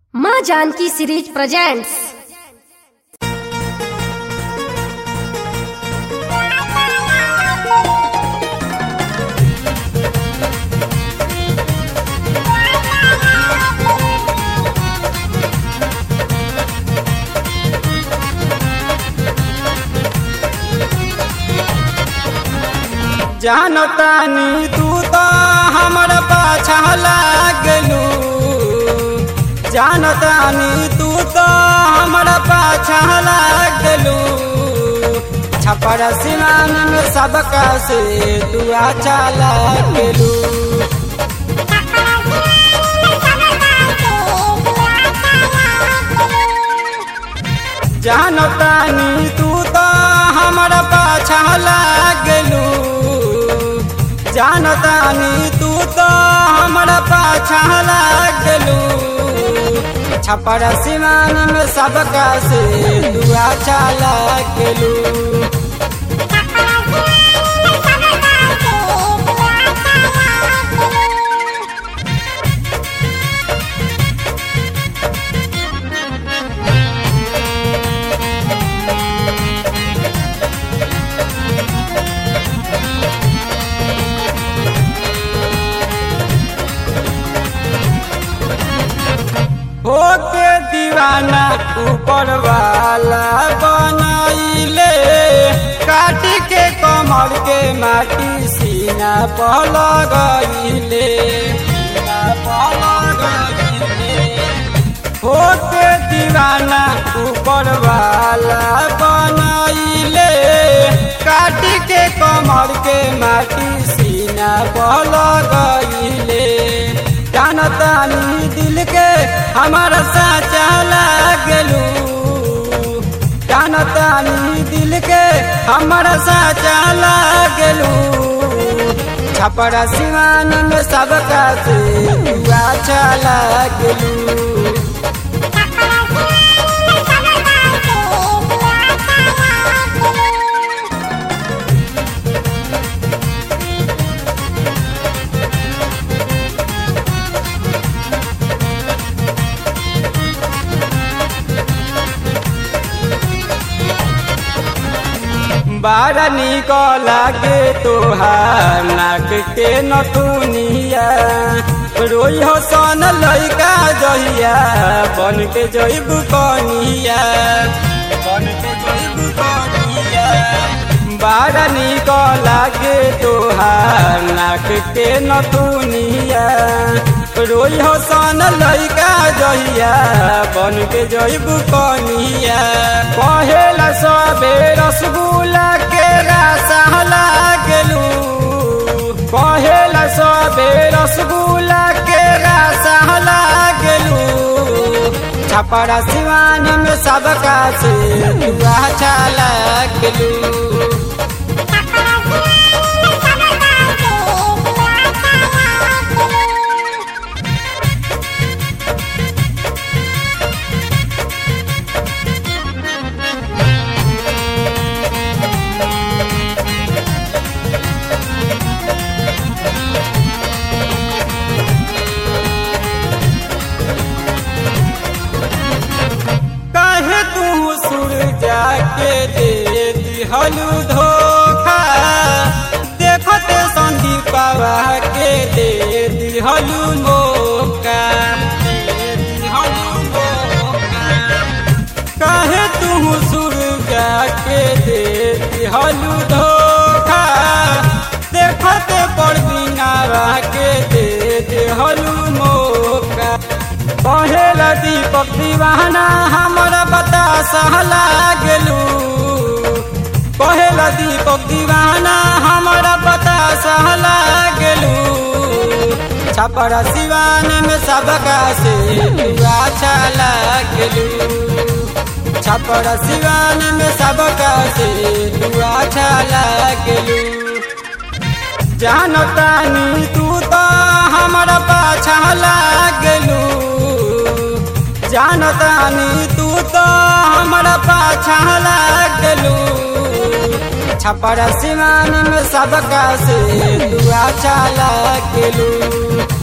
माँ Janaki series presents जानतानी तू तो हमर पाछा लागलू जानतानी तू तो हमर पाछा लागलू छपर सिमान में सबका से तू अच्छा लागलू जानतानी तू तो हमर पाछा लागलू जानतानी तू तो हमर पाछा लागलू छपर सिमान में सबका से तू अच्छा लागलू होके दीवाना ऊपर वाला बनैले काट के कमर के माटी सीना पर लगैले सीना पर लगैले होके दीवाना ऊपर वाला बनैले काट के कमर के माटी सीना पर लगैले जानतानी दिल के हमारा साचा लागलू जानतानी दिल के हमारा साचा लागलू छपरा सिवान में सबका से तू अच्छा लागलू बारा निक लागे तोहार नाक के नथुनिया रोई हो सन लैका जहिया बन के जैब कनिया बन के जैब कनिया बारा निक लागे तोहार नाक के नथुनिया रोई हो सन लैका जहिया बन के जैब कनिया कहेला सबे रसगुल्ला के रासा लागलू कहेला सबे रसगुल्ला के रासा लागलू छपरा सिवान में सबका से तू अच्छा लागलू कहे तू सुर जाके दे दिहलू धोखा देखते संदीपवा के दे दिहलू मौका दे दिहलू मौका कहे तू सुर जाके दे दिहलू धोखा देखते पर बिनावा के दे दिहलू मौका कहेला दीपक दीवाना हमर बतासा लागलू कहेला दीपक दीवाना हमर बतासा लागलू छपरा सिवान में सबका से तू अच्छा लागलू छपरा सिवान में सबका से तू अच्छा लागलू जानतानी तू तो हमारा पाछा लागलू जानतानी तू तो हमारा पाछा लागलू छपरा सिमान में सबका से तू अच्छा लागलू